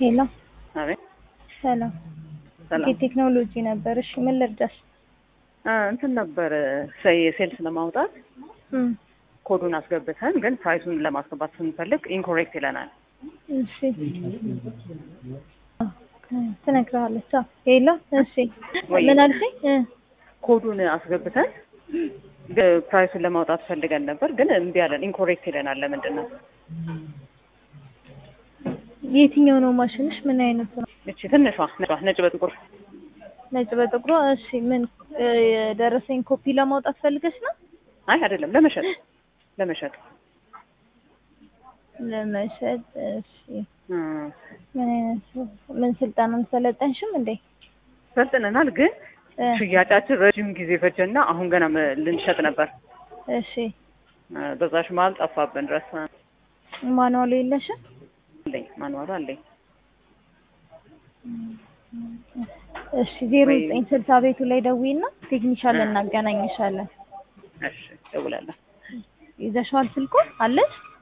ሄሎ አቤት ሰላም ሰላም የቴክኖሎጂ ነበር። እሺ ምን ልርዳሽ? አ፣ እንትን ነበር ሴልስ ለማውጣት እም፣ ኮዱን አስገብተን ግን ፕራይሱን ለማስገባት ስንፈልግ ኢንኮሬክት ይለናል። እሺ ትነግረዋለች። አዎ ሄሎ እሺ ወይ- ምን አልሽኝ? እ፣ ኮዱን አስገብተን ግን ፕራይሱን ለማውጣት ፈልገን ነበር ግን እምቢ አለን። ኢንኮሬክት ይለናል። ለምንድን ነው? የትኛው ነው ማሽንሽ? ምን አይነት ነው? እቺ ትንሿ ነጯ ነጭ በጥቁር ነጭ በጥቁሯ። እሺ ምን እ፣ የደረሰኝ ኮፒ ለማውጣት ፈልገሽ ነው? አይ አይደለም፣ ለመሸጥ ለመሸጥ ለመሸጥ። እሺ እ፣ ምን አይነት ምን ስልጠና ሰለጠንሽም እንዴ? ሰልጥነናል ግን እ፣ ሽያጫችን ረጅም ጊዜ ፈጀና አሁን ገና ም- ልንሸጥ ነበር። እሺ እ፣ በዛሽ መሀል ጠፋብን። ድረስ ማኑዋሉ የለሽም? አለኝ ማንዋሉ አለኝ። እሺ ዜሮ ወይ- ዘጠኝ ስልሳ ቤቱ ላይ ደውይና ቴክኒሻል እናገናኝሻለን። እሺ እደውላለሁ። ይዘሽዋል ስልኩን አለሽ?